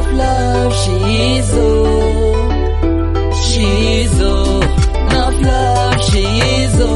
Enough love, shizo, shizo. Enough love, shizo,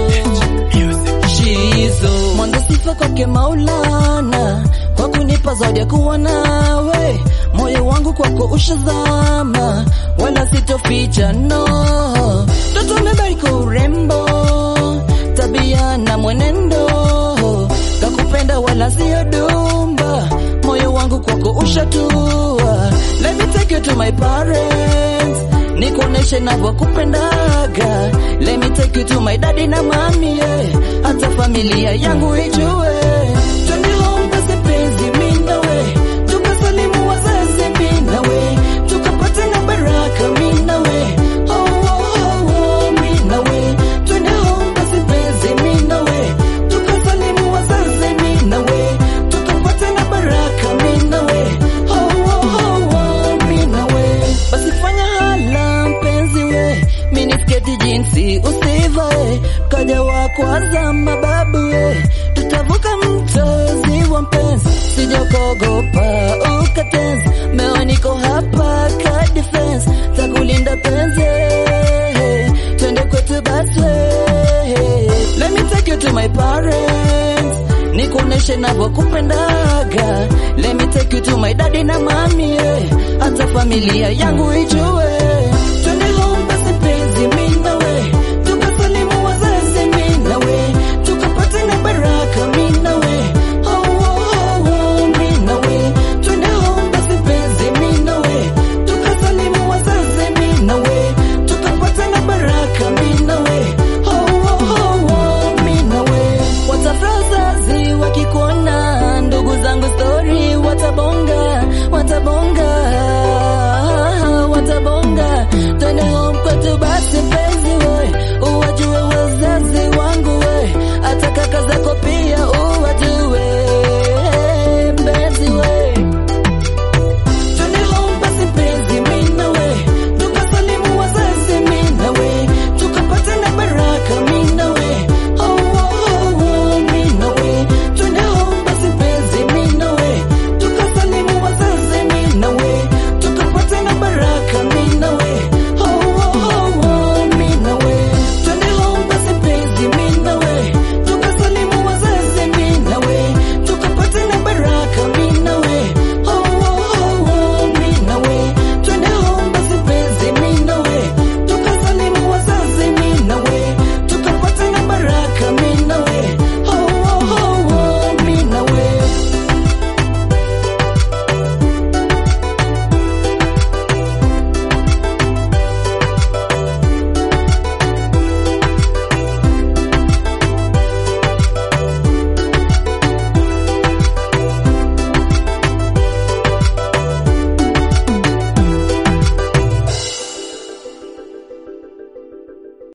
shizo. Mwanzo sifa kwake Maulana kwa kunipa zawadi ya kuwa nawe, moyo wangu kwako ushazama, wala sitoficha no. Toto umebariki urembo, tabia na mwenendo, kakupenda wala sio dumba, moyo wangu kwako ushatua. Let me take you to my parents, nikuoneshe navyokupendaga. Let me take you to my daddy na mami, yeah. hata familia yangu ijue. Twende home basi penzi, mimi nawe tukasalimu wazazi, mimi nawe tukapata na baraka, mimi nawe oh, oh, oh, oh, mimi nawe twende home basi penzi, mimi nawe tukasalimu wazazi, mimi nawe tukapata na baraka, mimi nawe oh, oh, oh, oh, mimi nawe basi fanya hala mpenzi we minisketi jinsi usivae kaja wa kwanza mababu we tutavuka mto ziwa mpenzi sijakogopa ukatenzi meo niko hapa ka defense takulinda penzi twende kwetu basi let me take you to my parents nikuoneshe navyokupendaga let me take you to my daddy na mami yeah. hata familia yangu ijue